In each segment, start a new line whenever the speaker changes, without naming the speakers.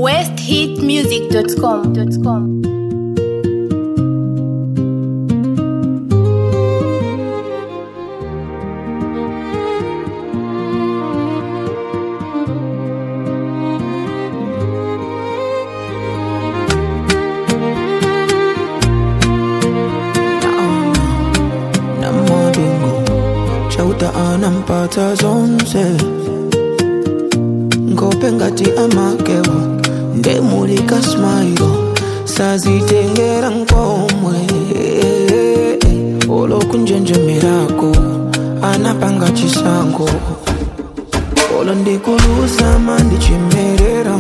westhitmusic.com.
na modingo chauta anampata zonse ngope ngati amakewo ndemulika smailo sazitengera nkomwe olokunjenjemerako anapanga chisango olo ndikuluzama ndichimerera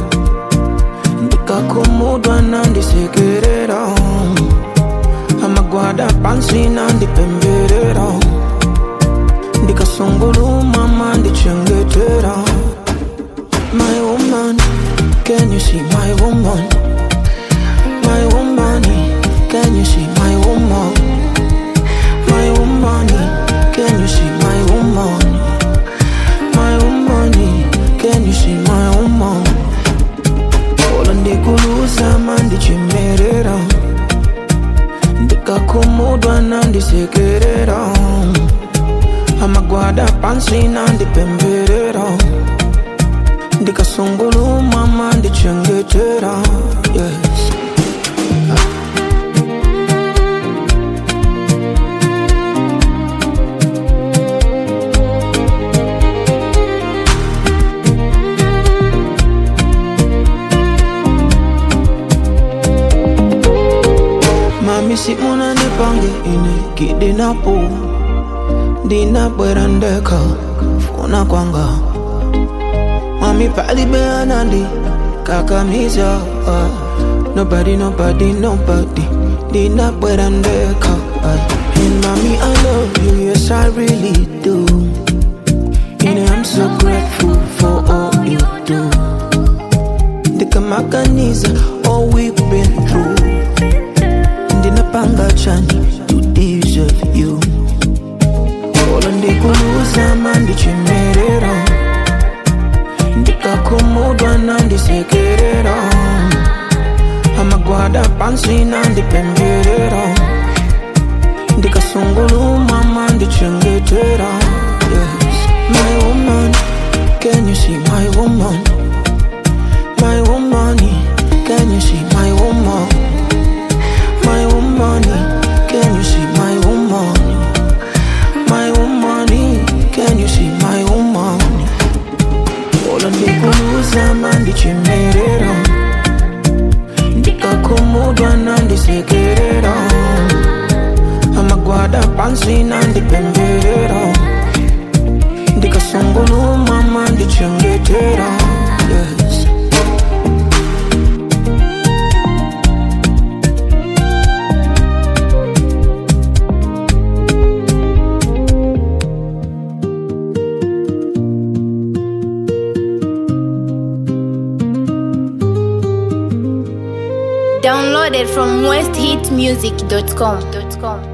ndikakumudwa nandisekerera amagwada pansi nandipemberera ndikasungulumama ndichengetera my woman can you see my woman my woman can you see my woman my woman can you see my woman my woman can you see my woman ola ndikuluzama ndichimerera ndikakumudwa nandisekerera amagwada pansi nandipemberera ndikasungulumama ndichengetera yes. mami si unanipange ine kidinapo ndinabwera ndeka funa kwanga mami palibeanandi kakamiza uh, nobody nobody nobody ndinabwera ndeka uh. and mami i love you yes i really do and i'm so grateful for all you do ndikamaganiza all we've been through ndinapanga chani to deserve you olo ndikuluzama ndichimerera ndikakumudwa nandisekerera amagwada pansi nandipemberera ndikasungulumama ndichengetera yes. my woman can you see my woman my woman can you see my woman my woman, can you see my woman? My woman, can you see my woman? Ola ndikuluza ndichimerera ndikakumudwa nandisekerera amagwada pansi nandipemberera ndikasungulumama ndichengetera yes.
Downloaded from westhitmusic.com.